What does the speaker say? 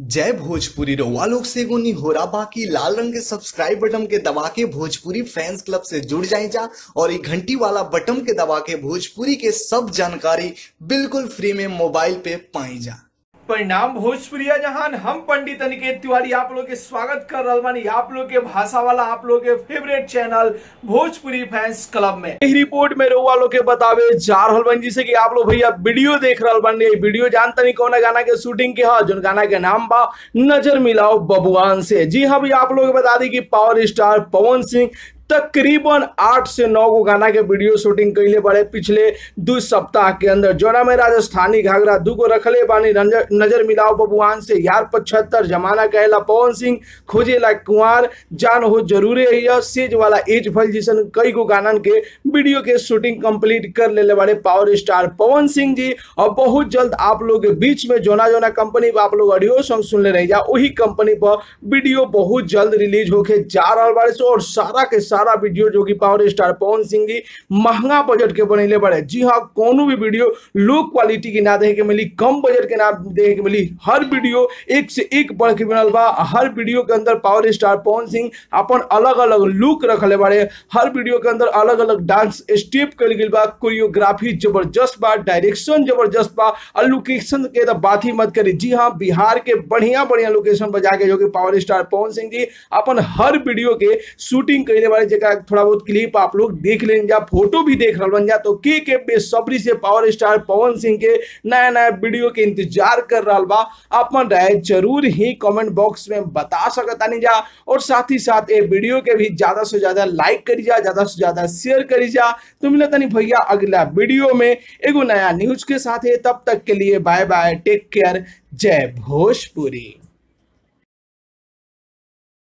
जय भोजपुरी रउआ लोग से एगो निहोरा बाकी लाल रंग के सब्सक्राइब बटन के दबा के भोजपुरी फैंस क्लब से जुड़ जाए जा और ये घंटी वाला बटन के दबा के भोजपुरी के सब जानकारी बिल्कुल फ्री में मोबाइल पे पाई जा परिणाम भोजपुरिया जहान हम पंडित अनिकेत तिवारी आप लोग के स्वागत कर रहा बानी आप लोग के भाषा वाला आप लोग के favourite channel Bhojpuri fans club में इस रिपोर्ट में रउआ लोग के बतावे जा रहल बानी जिसे कि आप लोग भैया वीडियो देख रहल बानी वीडियो जानते नहीं कौन गाना के शूटिंग के हा जोन गाना के नाम बा नजर मिलाओ बबुआन से जी हाँ भैया आप लोग के बता दी कि पावर स्टार पवन सिंह तकरीबन आठ से नौ गो गाना के वीडियो शूटिंग कैले बड़े पिछले दो सप्ताह के अंदर जोना में राजस्थानी घाघरा दू गो रखले बानी नजर, नजर मिलाओ बबुआन से यार पचहत्तर जमाना कहला पवन सिंह खोजेला कुंवर जान हो जरूरे है सेज वाला एज फल जिसन कई गो गानन के वीडियो के शूटिंग कंप्लीट कर ले बड़े पावर स्टार पवन सिंह जी और बहुत जल्द आप लोग के बीच में जोना जोना कंपनी पर आप लोग ऑडियो सॉन्ग सुन ले रही जा वही कंपनी पर वीडियो बहुत जल्द रिलीज होके जा रहा बारे सो और सारा के सारा वीडियो जो कि पावर स्टार पवन सिंह जी महंगा बजट के बनैले बड़े जी हाँ कोनो भी वीडियो लो क्वालिटी की ना देखे के मिली कम बजट के ना देखे के मिली हर वीडियो एक से एक बढ़ के बनल बा हर वीडियो के अंदर पावर स्टार पवन सिंह अपन अलग अलग लुक रखले बारे हर वीडियो के अंदर अलग अलग डांस स्टेप कल गई बा कोरियोग्राफी जबरदस्त बा डायरेक्शन जबरदस्त बा और लोकेशन के तो बात ही मत करी जी हाँ बिहार के बढ़िया बढ़िया लोकेशन पर जाके जो कि पावर स्टार पवन सिंह जी अपन हर वीडियो के शूटिंग कैले बारे जगह थोड़ा बहुत क्लिप आप लोग देख लें जा फोटो भी देख रहा जा तो के के बेसब्री से पावर स्टार पवन सिंह के नया नया वीडियो के इंतजार कर रहा बा अपन राय जरूर ही कमेंट बॉक्स में बता सकता नहीं जा और साथ ही साथ ये वीडियो के भी ज्यादा से ज्यादा लाइक करी जा ज्यादा से ज्यादा शेयर करी जा तो मिले तनी भैया अगला वीडियो में एगो नया न्यूज के साथ है तब तक के लिए बाय बाय टेक केयर जय भोजपुरी